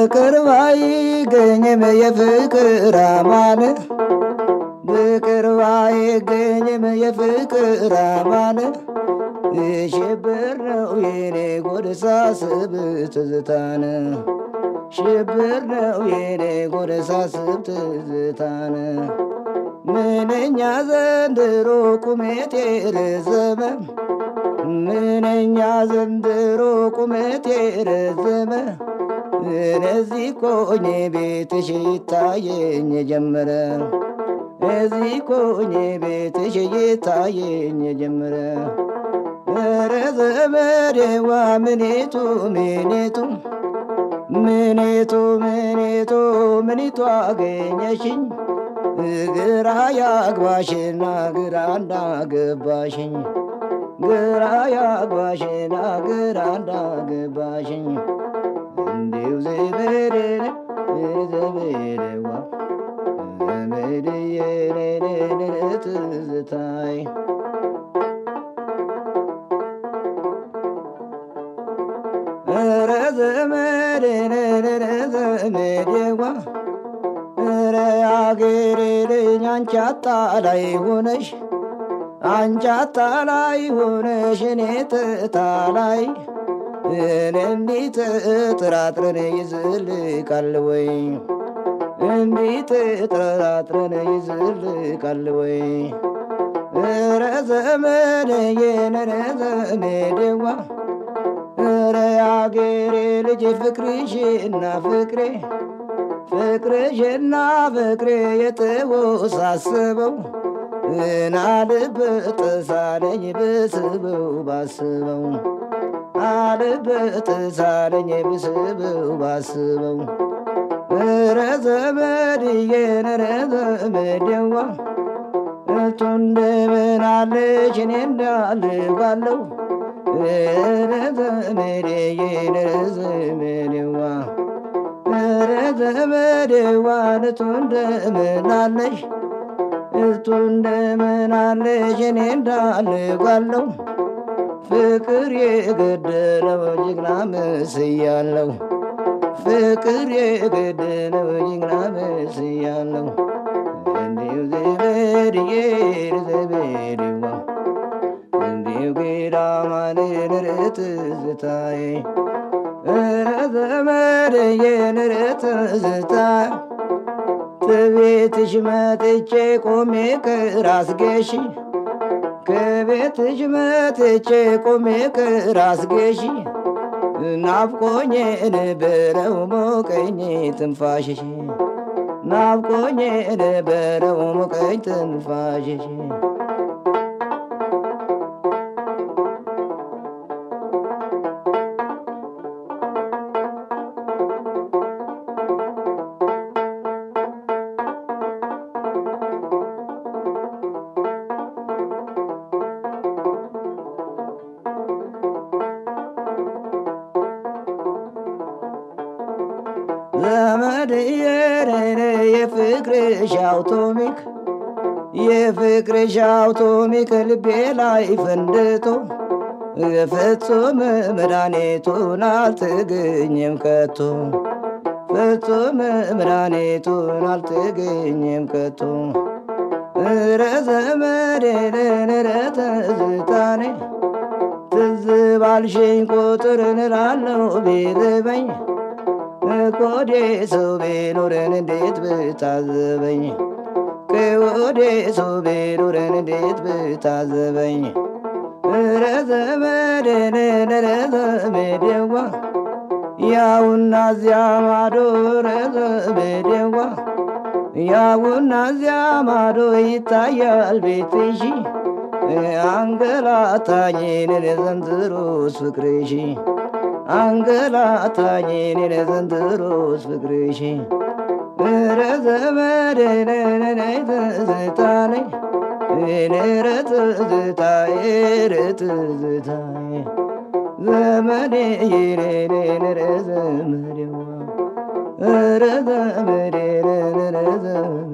በቅርብ አይገኝም የፍቅር አማን በቅርብ አይገኝም የፍቅር አማን ሽብር ነው የኔ ጎድ ሳስብ ትዝታን ሽብር ነው የኔ ጎድ ሳስብ ትዝታን ምንኛ ዘንድሮ ቁመቴ ረዘመ ምንኛ ዘንድሮ ቁመቴ ረዘመ እነዚህ ኮኜ ቤትሽ ይታየኝ ጀመረ እዚህ ኮኜ ቤትሽ ይታየኝ ጀመረ ኧረ ዘመዴዋ ምኔቱ ምኔቱ ምኔቱ ምኔቱ ምኒቱ አገኘሽኝ ግራ ያግባሽና ግራ እንዳገባሽኝ ግራ ያግባሽና ግራ እንዳገባሽኝ እንዲው ዘመዴን ዘመዴዋ ዘመድዬ ትዝታይ ኧረ ዘመዴ ዘመዴዋ ኧረ አገሬ ልጅ አንቺ አጣላይ ሆነሽ አንቺ አጣላይ ሆነሽ እኔ ትታላይ እኔ እንዲት ጥራጥረን ይዝልቃል ወይ እንዲት ጥራጥረን ይዝልቃል ወይ ኧረ ዘመዴዬ ኧረ ዘመዴዋ ኧረ አገሬ ልጅ ፍቅርሽና ፍቅሬ ፍቅርሽና ፍቅሬ የተወሳሰበው እናልበት ሳለኝ ብስበው ባስበው አልበት ሳለኝ ብስበው ባስበው ኧረ ዘመድዬ ኧረ ዘመዴዋ እቱ እንደምን አለሽ እኔ እንዳልባለው ኧረ ዘመዴዬ ኧረ ዘመዴዋ ኧረ ዘመዴዋ እቱ እንደምን አለሽ እቱ እንደምን አለሽ እኔ እንዳልባለው ፍቅር የገደለው ጀግና መስያለው ፍቅር የገደለው ጀግና መስያለው እንዲሁ ዘመድዬ ዘመዴዋ እንዲሁ ገዳማንን ርትዝታዬ ኧረ ዘመድዬ ርትዝታ ከቤትሽ መጥቼ ቆሜ ከራስጌሽ ከቤትሽ መጥቼ ቆሜ ከራስጌሽ ናፍቆኝ ነበረው ሞቀኝ ትንፋሽሽ ናፍቆኝ ነበረው ሞቀኝ ትንፋሽሽ ዘመድዬ የፍቅርሽ አውቶሚክ የፍቅርሽ አውቶሚክ ልቤ ላይ ፈንድቶ ፍጹም መድኃኒቱን አልተገኘም ከቶ ፍጹም መድኃኒቱን አልተገኘም ከቶ ኧረ ዘመዴ ኧረ ትዝታኔ ትዝ ባልሽኝ ቁጥር እንላለው ቢርበኝ ከወዴ ሰው ቢኖረን እንዴት ብታዘበኝ ከወዴ ሰው ቢኖረን እንዴት ብታዘበኝ ኧረ ዘመዴን ኧረ ዘመዴዋ ያውና እዚያ ማዶ ኧረ ዘመዴዋ ያውና እዚያ ማዶ ይታያል ቤትሽ አንገላታኝን ዘንድሮስ ፍቅርሽ አንገላታኝን ዘንድሮስ ፍቅርሽ ኧረ ዘመዴ ነይ ትዝታነኝ ኧረ ትዝታዬ ኧረ ትዝታዬ ዘመዴ ኧረ ዘመዴዋ ኧረ ዘመዴ ኧረ ዘመዴ